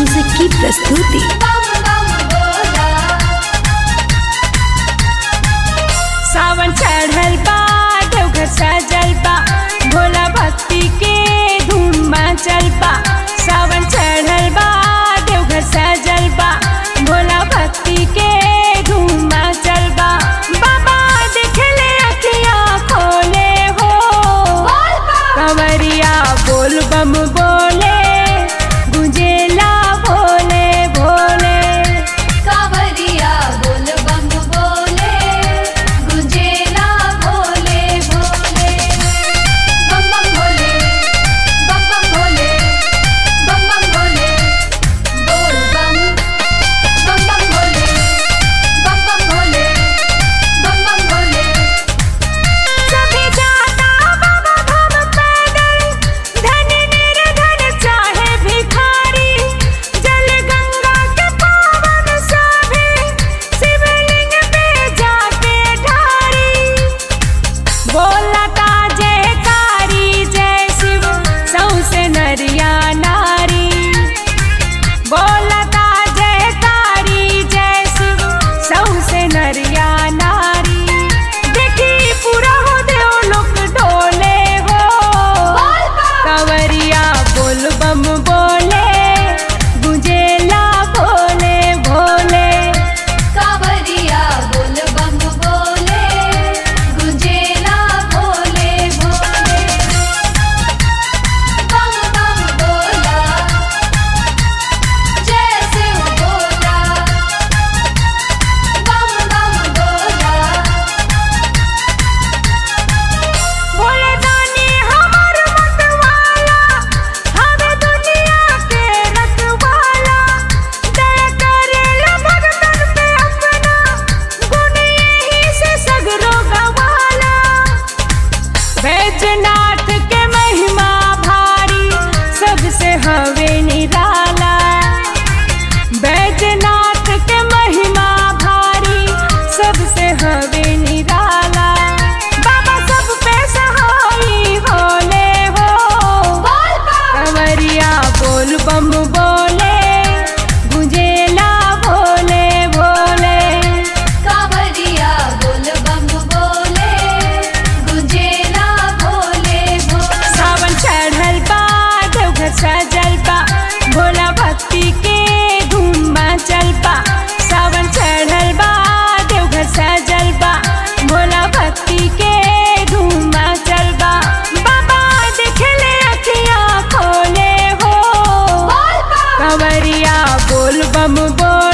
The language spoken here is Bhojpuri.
म्यूजिक की प्रस्तुति सावन चढ़ल बा देवघर सजल बा भोला भक्ति के धूम मचल बा सावन चढ़ल बा देवघर सजल बा भोला भक्ति के धूम मचल बा बाबा देखले अखिया खोले हो कंवरिया बोल बम बोले गुंजेला भोले भोले कावरिया बोल बम बोले गुंजेला भोले भोले बम बम भोले बम बम भोले बम बम भोले बोल बम बम बम भोले बम बम भोले बम बम भोले सभी जाता बाबा धाम पैदल धनी निर्धन चाहे भिखारी जल गंगा के पावन सभी शिवलिंग पे जाके ढारी बोलता जयकारी जय शिव सौसे नरिया नारी बोलता जयकारी जय शिव सौसे नरिया नारी देखी पूरा हो देव लोक डोले हो कंवरिया बोल बम बोले गुंजेला भोले भोले कावरिया बोल बम बोले गुंजेला भोले भोले बम बम बोला जय शिव बोला बम बम बोला भोले दानी हमर मतवाला हवे दुनिया के रखवाला दया करेला भगतन पे अपना गुण यही से सगरो गवाला बैजनाथ के महिमा भारी सबसे हवे निराला बैजनाथ के महिमा भारी सबसे हवे निराला बाबा सब पे सहाई होले हो कंवरिया बोल बम बोले गुंजेला भोले भोले कावरिया बोल बम बोले गुंजेला भोले भोले सावन चढ़ल बा देवघर सजल बा भोला भक्ति के धूम मचल बा सावन चढ़ल बा देवघर सजल बा भोला भक्ति के धूम मचल बा बाबा देखले अखिया खोले हो कंवरिया बोल बम बोल